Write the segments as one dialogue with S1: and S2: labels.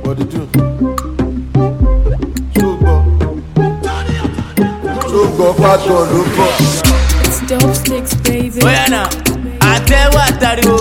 S1: body do. ṣùgbọ́n ṣùgbọ́n pàtó ló bọ̀.
S2: It's dope sticks, baby.
S3: bóyá náà àtẹ̀wọ́ àtàríwò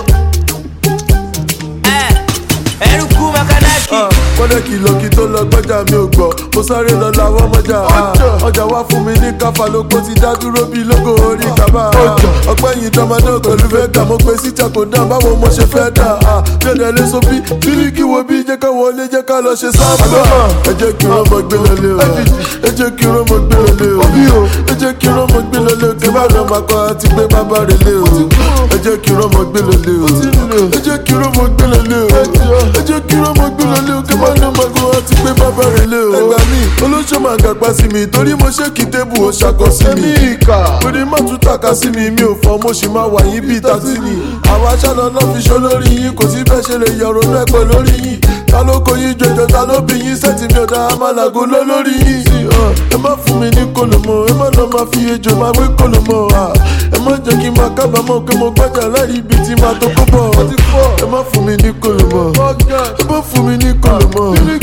S3: ẹ ẹrú kú mẹkánáàkì.
S1: kọ́lé kìlọ̀ kí tó lọ gbọ́jà mi ò gbọ́ mo sáré lọ làwọn mọ́jà ọjà wá fún mi ní káfà lóko ti dá dúró bí lógo orí kábà ọpẹ́ yìí dánmọ́dé pẹ̀lú fẹ́gà mo pe síta kò dá báwo mo ṣe fẹ́ dà bí ọ̀dẹ̀ lé so bí bíríkì wo bí jẹ́ ká wọlé jẹ́ ká lọ ṣe sábà ẹ jẹ́ kí rán mọ́ gbé lọlé o ẹ jẹ́ kí rán mọ́ gbé lọlé o ẹ jẹ́ kí rán mọ́ gbé lọlé o kí bá lọ máa kọ́ àti gbé bàbá rẹ̀ lé o ẹ jẹ́ kí rán mọ́ gbé lọlé o ẹ jẹ́ kí rán mọ́ gbé lọlé o ẹ jẹ́ kí rán mọ́ gbé lọlé o kí bá lọ máa kọ́ àti gbé bàbá rẹ̀ lé o. ẹgbà mi olóṣèlú máa gàgbá sí mi torí mo ṣe kí tébù ó ṣàkọ sí mi. torí má tún tàka sí mi mi ò fọ mo sì máa wà yín bíi tàtí ni. àwọn aṣáná náà fi ṣó lórí yín kò sí bẹ́ẹ̀ ṣe lè yọ̀rọ̀ náà pẹ̀ lórí yín. ta ló kó yín jọjọ ta ló bí yín sẹ́tì mi ò dá amálàgò lọ lórí yín. ẹ má fún mi ní kòlòmọ ẹ má lọ máa fi ejò máa wé kòlòmọ. ẹ má jẹ́ kí n máa kábàámọ̀ pé mo gbọ́jà láì ibi tí máa tó kó bọ̀. ẹ má fún mi ní kòlòmọ ẹ má fún mi ní kòlòmọ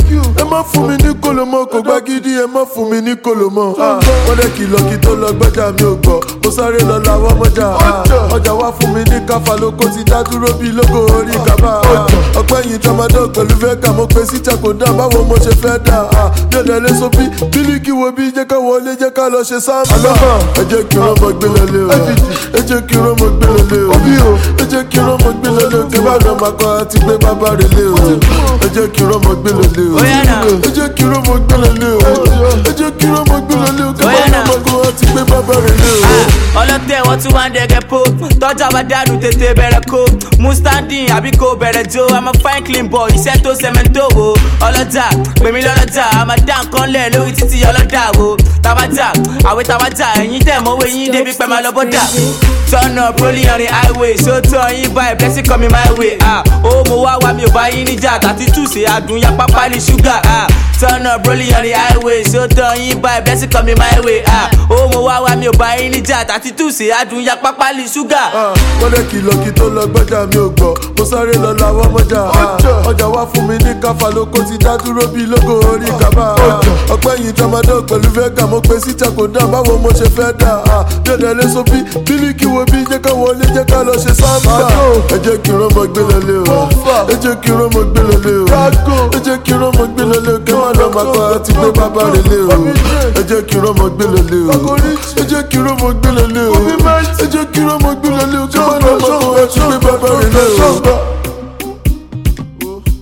S1: ẹ má fún mi ní kòlòmọ kò gbá gidi ẹ má fún mi ní kòlòmọ. wọ́n dẹ̀ kìlọ̀ kí tó lọ gbọ́jà mi ò gbọ́ mo sáré lọ làwọn mọ́jà ọjà wá fún mi ní káfà lóko ti dá dúró bí lógo orí kábà. ọpẹ́ yìí tọmọdé pẹ̀lú fẹ́gà mo pe síta kò dá báwo mo ṣe fẹ́ dà bí ọ̀dẹ̀ lé so bí bílíkì wo bí jẹ́ ká wọlé jẹ́ ká lọ ṣe sáàmù. ẹ jẹ́ kí rọ́mọ gbé lọlé o ẹ jẹ́ kí rọ́mọ gbé lọlé o ẹ jẹ́ kí rọ́mọ gbé lọlé o kí bá lọ máa kọ́ àti gbé bàbá rẹ̀ lé o ẹ jẹ́ kí rọ́mọ gbé lọlé o
S3: Bóyá náà.
S1: ẹ jẹ́ kí rọ́mọ gbé lọlé o ẹ jẹ́ kí rọ́mọ gbé lọlé o kí bá
S3: Bóyá
S1: lọ
S3: náà.
S1: máa kọ́ àti gbé bàbá rẹ̀ lé o.
S3: ọlọ́tẹ̀ wọ́n tún wá ń dẹ̀gẹ̀ po tọ́jà bá dànù tètè bẹ̀rẹ̀ ko mustandin àbí kò bẹ̀rẹ̀ jo i'm a fine clean boy iṣẹ́ tó sẹ́mẹ́ntò wo ọlọ́jà pèmí lọ́lọ́jà àmà dá nǹkan lẹ̀ lórí títí ọlọ́dà wo tabajà àwẹ̀ tabajà ẹ̀yìn tẹ̀ mọ́wé yín débi pẹ́ máa lọ bọ́dà turn up rolling on the highway so tọ́ yín báyìí blessing coming my way ah ó mo wá wá mi ò bá yín níjà tàti túṣe àdùn ya pápá ní ṣúgà ah turn up rolling on the highway so tọ́ yín báyìí blessing coming my way ah ó mo wá wá mi ò bá yín níjà tàti túṣe àdùn ya pápá ní ṣúgà.
S1: wọ́n dẹ̀ kìlọ̀ kí tó lọ gbọ́jà mi ò gbọ́ mo sáré lọ làwọn mọ́jà ọjà wá fún mi ní káfà lóko ti dá dúró bí lógo orí kábà ọpẹ́ yìí tọmọdé pẹ̀lú fẹ́gà mo pe síta kò dá báwo mo ṣe fẹ́ dà bí ọ̀dẹ̀ lé so bí bílíkì wo bí jẹ́ ká wọlé jẹ́ ká lọ ṣe sáàmà ẹ jẹ́ kí rọ́mọ gbé lọlé o ẹ jẹ́ kí rọ́mọ gbé lọlé o ẹ jẹ́ kí rọ́mọ gbé lọlé o kí má lọ máa kọ́ àti gbé bàbá rẹ̀ lé o ẹ jẹ́ kí rọ́mọ gbé lọlé o ẹ jẹ́ kí rọ́mọ gbé lọlé o ẹ jẹ́ kí rọ́mọ gbé lọlé o kí má lọ máa kọ́ àti gbé bàbá rẹ̀ lé o.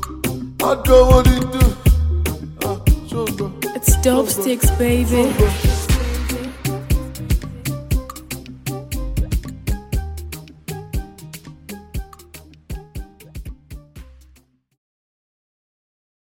S1: I don't want to do.
S2: It's dope sticks, baby.